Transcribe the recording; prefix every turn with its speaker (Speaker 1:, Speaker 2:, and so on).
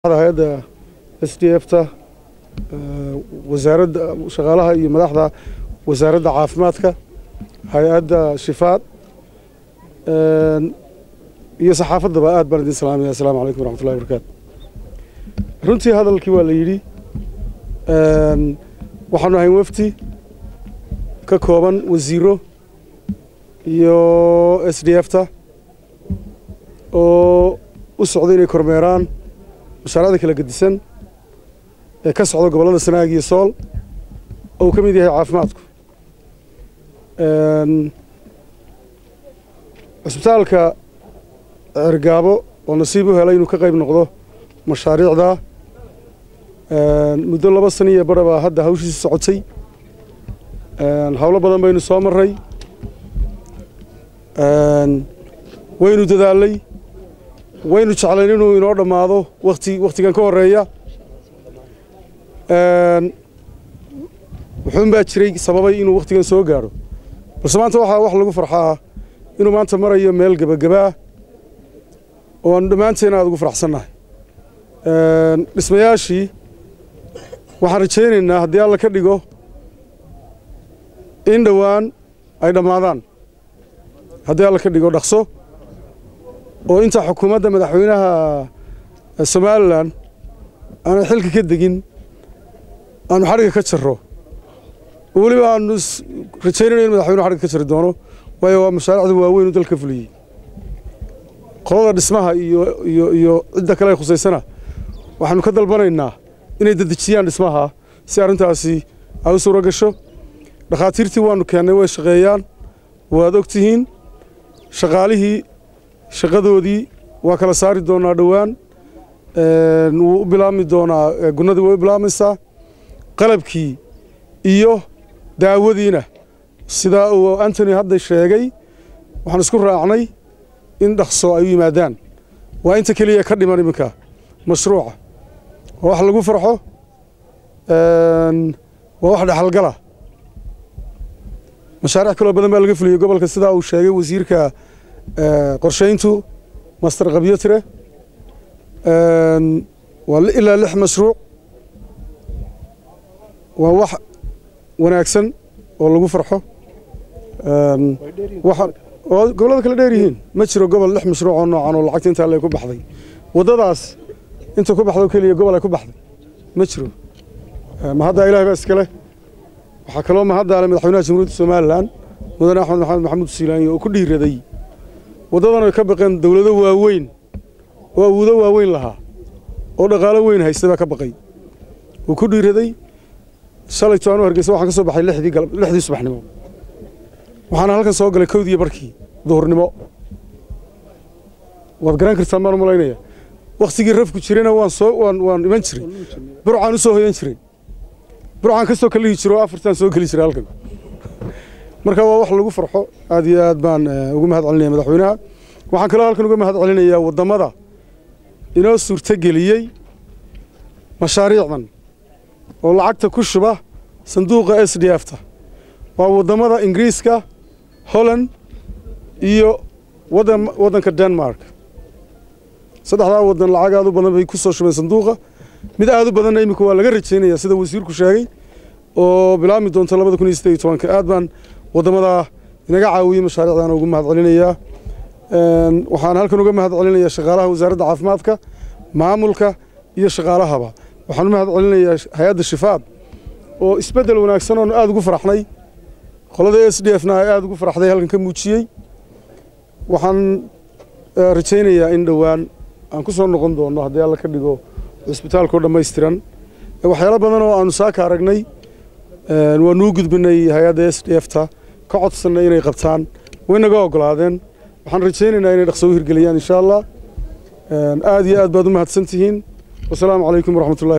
Speaker 1: hay-adda s d f ta wasaaradda shaqaalaha iyo madaxda wasaaradda caafimaadka hay-adda shifaad iyo saxaafaddaba aad baan idin salaamaya assalaamu calaykum waraxmatullahi wabarakaatu runtii hadalkii waa la yidhi waxaanu ahayn wafti ka kooban wasiiro iyo s d f ta oo u socda inay kormeeraan mashaariicda kala gedisan ee ka socda gobollada sanaag iyo sool oo uu ka mid yahay caafimaadku cusbitaalka cergaabo oo nasiib u helay inuu ka qayb noqdo mashaariicda muddo laba sana iyo bara baa hadda hawshiisi socotay howlo badan baynu soo marray waynu dadaalay waynu jeclayn inuu inoo dhammaado wati wakhtigan ka horeeya wuxuun baa jiray sababay inuu wakhtigan soo gaadho balse maanta waxaa wax lagu farxaa inuu maanta marayo meel gebagabaa oo aanu dhammaanteen aad ugu faraxsannahay dhismayaashii waxaan rajaynaynaa haddii alla ka dhigo in dhowaan ay dhammaadaan haddii alla ka dhigo dhaqso oo inta xukuumadda madaxweynaha somalilan aanay xilka ka degin aanu xadhigga ka jarro oo weliba aanu rajaynayno in madaxweynuhu xadhigga ka jari doono waayo waa mashaariicda waaweyn u dalka fuliyey qolada dhismaha iyo iyo iyo cidda kale ay khusaysana waxaanu ka dalbanaynaa inay dedejiyaan dhismaha si arrintaasi ay u suuro gasho dhakhaatiirtii waanu keennay way shaqeeyaan waad og tihiin shaqaalihii shaqadoodii waa kala saari doonaa dhowaan wuu u bilaabmi doonaa gunnadii way u bilaabmaysaa qalabkii iyo daawadiina sidaa uu antony hadda sheegay waxaan isku raacnay in dhaqso ay u yimaadaan waa inta keliya ka dhiman iminka mashruuca waa wax lagu farxo waa wax dhexalgala mashaariic kaloo badan baa laga fuliyey gobolka sidaa uu sheegay wasiirka qorshayntu master kabyotire waa ilaa lix mashruuc waa wax wanaagsan oo lagu farxo oo gobollada kale dheer yihiin ma jiro gobol lix mashruuc oo noocan oo lacagta intaa le ku baxday waddadaas inta ku baxdo keliya gobol ay ku baxday ma jiro mahaddaa ilahay baa iskale waxaa kaloo mahaddaale madaxweynaha jamhuuriyadda somalilan mudane axmed maxamed maxamuud siilaanyi oo ku dhiiraday waddadan ay ka baqeen dowlado waaweyn oo awoodo waaweyn lahaa oo dhaqaalo weyn haysta baa ka baqay wuu ku dhiiraday shalayto anuu hargeysa waxaan ka soo baxay lixdii galab lixdii subaxnimo waxaana halkan soo galay kowdii barkii duhurnimo waad garan kartaan baan u malaynaya wakhtigii rafku jirayna waan soo waan waan iman jiray burcaan u soo hoyan jiray burcaan ka soo kalihi jiro oo afartaan soo geli jiray halkan marka waa wax lagu farxo aad iyo aad baan ugu mahad celinaya madaxweynaha waxaan kaloo halkan uga mahad celinayaa waddamada inoo suurtogeliyey mashaariicdan oo lacagta ku shuba sanduuqa s d f ta waa waddamada ingiriiska holland iyo waddanka denmark saddexdaa waddan lacag aad u badan bay ku soo shubeen sanduuqa mid aad u badanna iminka waa laga rajaynaya sida wasiirku sheegay oo bilaabmi doonta labada kun iyo siddeed iyo tobanka aad baan waddamadaa inaga caawiyey mashaariicdan ugu mahad celinayaa waxaan halkan uga mahad celinayaa shaqaalaha wasaaradda caafimaadka maamulka iyo shaqaalahaba waxaan u mahad celinayaa hay-adda shifaad oo isbeddel wanaagsan oonu aad ugu faraxnay qolada s d f na ay aad ugu faraxday halkan ka muujiyey waxaan rajaynayaa in dhowaan aan ku soo noqon doono haddii alla ka dhigo cisbitaalkao dhammaystiran waxyaalo badan oo aanu saaka aragnay waanuu gudbinay hay-adda s d f ta ka codsannay inay qabtaan way naga ogolaadeen waxaan rajaynaynaa inay dhaqso u hirgeliyaan insha allah aad iyo aad baad u mahadsan tihiin wasalaamu calaykum waraxmatullahi